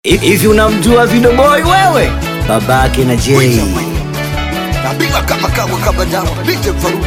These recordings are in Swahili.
Hivi unamjua Video Boy wewe? Babake na Jay. Napiga kama kawa kama dawa Bite Farume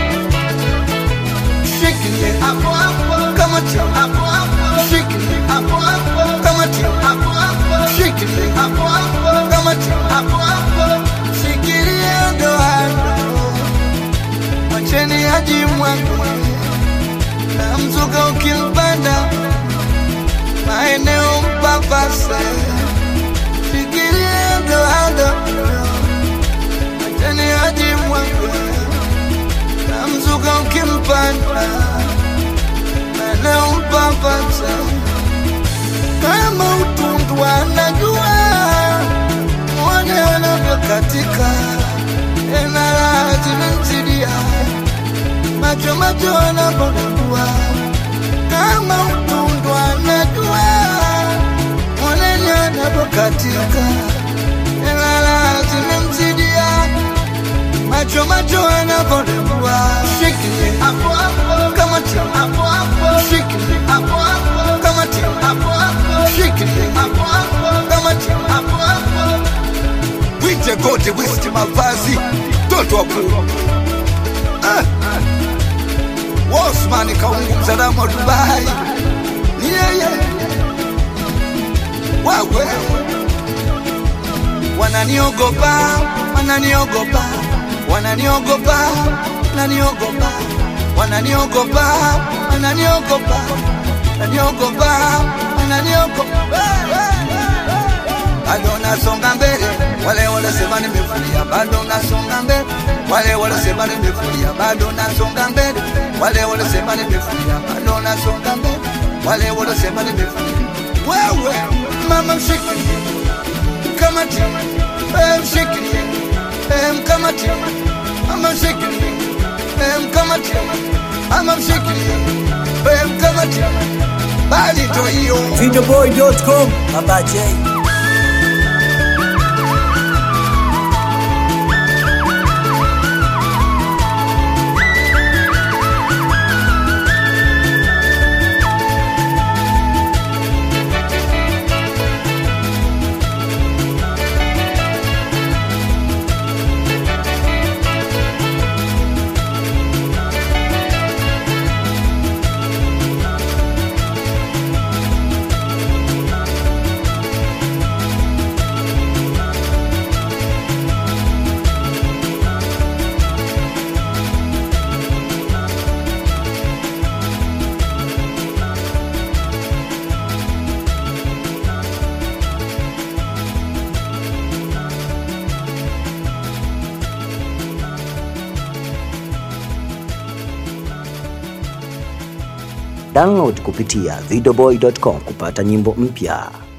Shikilie hapo hapo kama tia hapo hapo Shikilie hapo hapo kama tia hapo hapo Shikilie hapo hapo kama tia hapo hapo Shikilie ndo hapo Macheni haji mwangu Na mzuka ukimpanda Maeneo mpapasa Shikilie ndo hapo Tani haji mwanga na mzuka ukimpanda anampapasa kama utundu anajua mwone anavyokatika enala zimemzidia macho macho anapodua kama utundu anajua mwoneni anavyokatika enala zimemzidia macho macho anavodembua shikilie hapo hapo kama tia hapo hapo shikilie hapo hapo kama tia hapo hapo shikilie hapo hapo kama tia hapo hapo wite gode wisti mavazi toto wa kuu ah. Osman kaungu msalamu wa Dubai ni yeye wawe wananiogopa wananiogopa wananiogopa wananiogopa wananiogopa wananiogopa wananiogopa wananiogopa bado nasonga mbele wale wanasema nimefulia bado nasonga mbele wale wanasema nimefulia bado nasonga mbele wale wanasema nimefulia bado nasonga mbele wale wanasema nimefulia wewe mama mshikilie kama timu mshikilie mkamati ama mshikilie mkamati ama mshikilie mkamati bali ndo hiyo Videoboy.com Baba Jay. Download kupitia videoboy.com kupata nyimbo mpya.